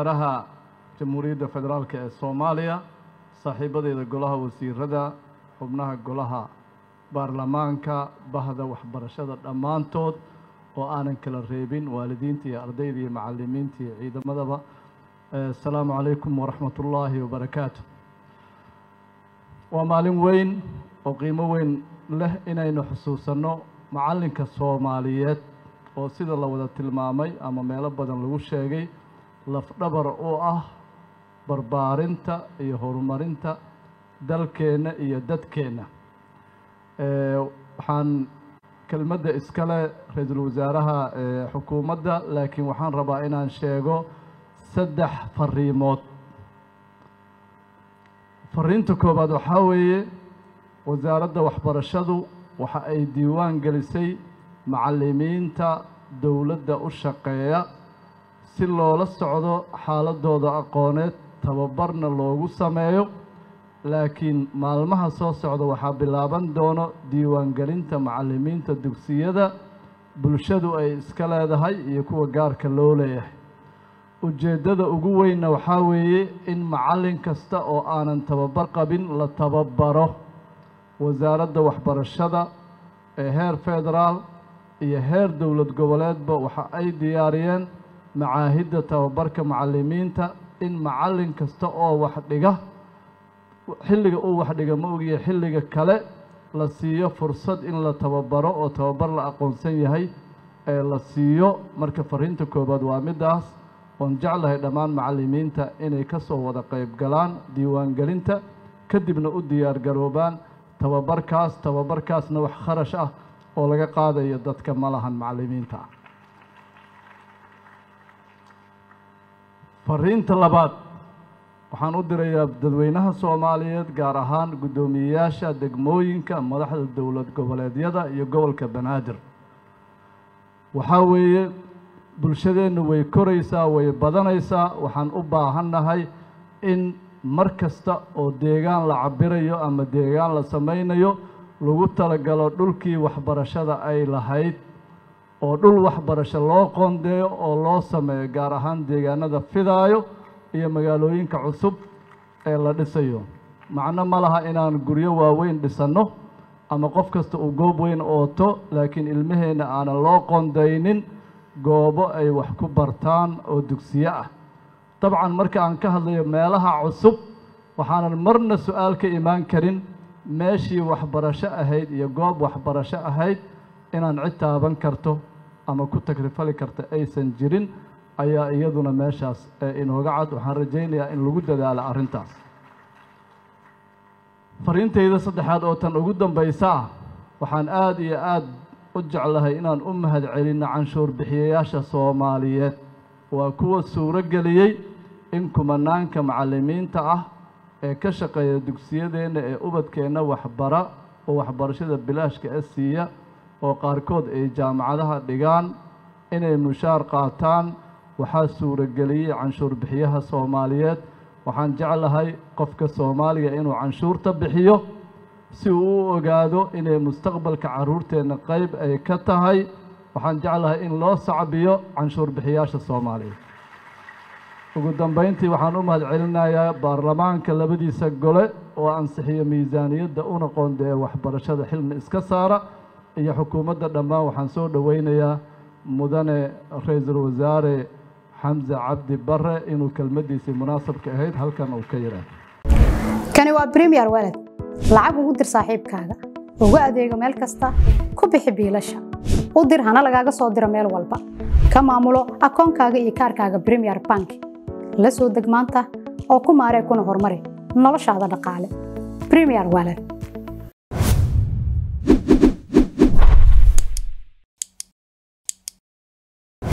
wasaaraha jamhuuriyadda federaalk ee soomaaliya saaxiibadeeda golaha wasiirada xubnaha golaha baarlamaanka bahda waxbarashada dhammaantood oo aanan kala reebin waalidiinta iyo ardayda iyo macalimiinta iyo ciidamadaba asalaamu calaykum waraxmat ullaahi wabarakaatu waa maalin weyn oo qiimo weyn leh inaynu xusuusanno macallinka soomaaliyeed oo sida la wada tilmaamay ama meelo badan lagu sheegay lafdhabar u ah barbaarinta iyo horumarinta dalkeenna iyo dadkeenna waxaan kelmadda iskale ra-iisul wasaaraha xukuumadda laakiin waxaan rabaa inaan sheego saddex fariimood fariinta koowaad waxaa weeye wasaaradda waxbarashadu waxa ay diiwaan gelisay macallimiinta dowladda u shaqeeya si loola socdo xaaladooda aqooneed tababarna loogu sameeyo laakiin maalmaha soo socda waxaa bilaaban doono diiwaangelinta macallimiinta dugsiyada bulshadu ay iska leedahay iyo kuwa gaarka loo leeyahay ujeeddada ugu weynna waxaa weeye in macallin kasta oo aanan tababar qabin la tababaro wasaaradda waxbarashada ee heer federaal iyo heer dowlad goboleedba waxa ay diyaariyeen macaahidda tababarka macallimiinta in macallin kasta oo wax dhiga xilliga uu wax dhiga ma ogiya xilliga kale la siiyo fursad in la tababaro oo tababar la aqoonsan yahay ee la siiyo marka fariinta koowaad waa middaas oon jeclahay dhammaan macallimiinta inay ka soo wada qayb galaan diiwaangelinta kadibna u diyaar garoobaan tababarkaas tababarkaasna wax kharash ah oo laga qaadayo dadka ma lahan macallimiinta fariinta labaad waxaan u dirayaa dadweynaha soomaaliyeed gaar ahaan guddoomiyeyaasha degmooyinka madaxda dowlad goboleedyada iyo gobolka banaadir waxaa weeye bulshadeennu way koraysaa way badanaysaa waxaan u baahannahay in mar kasta oo deegaan la cabirayo ama deegaan la samaynayo lagu talagalo dhulkii waxbarashada ay lahayd oo dhul waxbarasho loo qoondeeyo oo loo sameeyo gaar ahaan deegaanada fidaayo iyo magaalooyinka cusub ee la dhisayo macno ma laha inaan guryo waaweyn dhisanno ama qof kasta uu goob weyn ooto laakiin ilmaheenna aanan loo qoondaynin goobo ay wax ku bartaan oo dugsiyo ah dabcan marka aan ka hadlayo meelaha cusub waxaanan marna su-aal ka imaan karin meeshii waxbarasho ahayd iyo goob waxbarasho ahayd inaan cid taaban karto ama ku tagrifali karta aysan jirin ayaa iyaduna meeshaas ee inooga cad waxaan rajaynayaa in lagu dadaalo arrintaas fariintayda saddexaad oo tan ugu dambaysa ah waxaan aada iyo aada u jeclahay inaan u mahad celinno canshuur bixiyayaasha soomaaliyeed waa kuwa suuro geliyey in kumanaanka macallimiinta ah ee ka shaqeeya dugsiyadeenna ee ubadkeenna waxbara oo waxbarashada bilaashka e siiya oo qaarkood ay jaamacadaha dhigaan inay mushaar qaataan waxaa suurageliyey canshuur bixiyaha soomaaliyeed waxaan jeclahay qofka soomaaliga inuu canshuurta bixiyo si uu u ogaado inay mustaqbalka carruurteenna qayb ay ka tahay waxaan jeclahay in loo sacbiyo canshuur bixiyaasha soomaaliyeed ugu dambayntii waxaan u mahad celinayaa baarlamaanka labadiisa gole oo ansixiyo miisaaniyadda una qoondeeya waxbarashada xilna iska saara iyo xukuumadda dhammaan waxaan soo dhoweynayaa mudane ra-iisul wasaare xamse cabdi bare inuu kelmaddiisii munaasabka ahayd halkan uu ka yidhaahdo kani waa bremiyer walad lacag ugu dir saaxiibkaaga ugu adeego meel kasta ku bixi biilasha u dir hana lagaaga soo diro meel walba ka maamulo akoonkaaga iyo kaarkaaga bremiyer bank la soo deg maanta oo ku maaree kuna horumari noloshaada dhaqaale bremiyer walad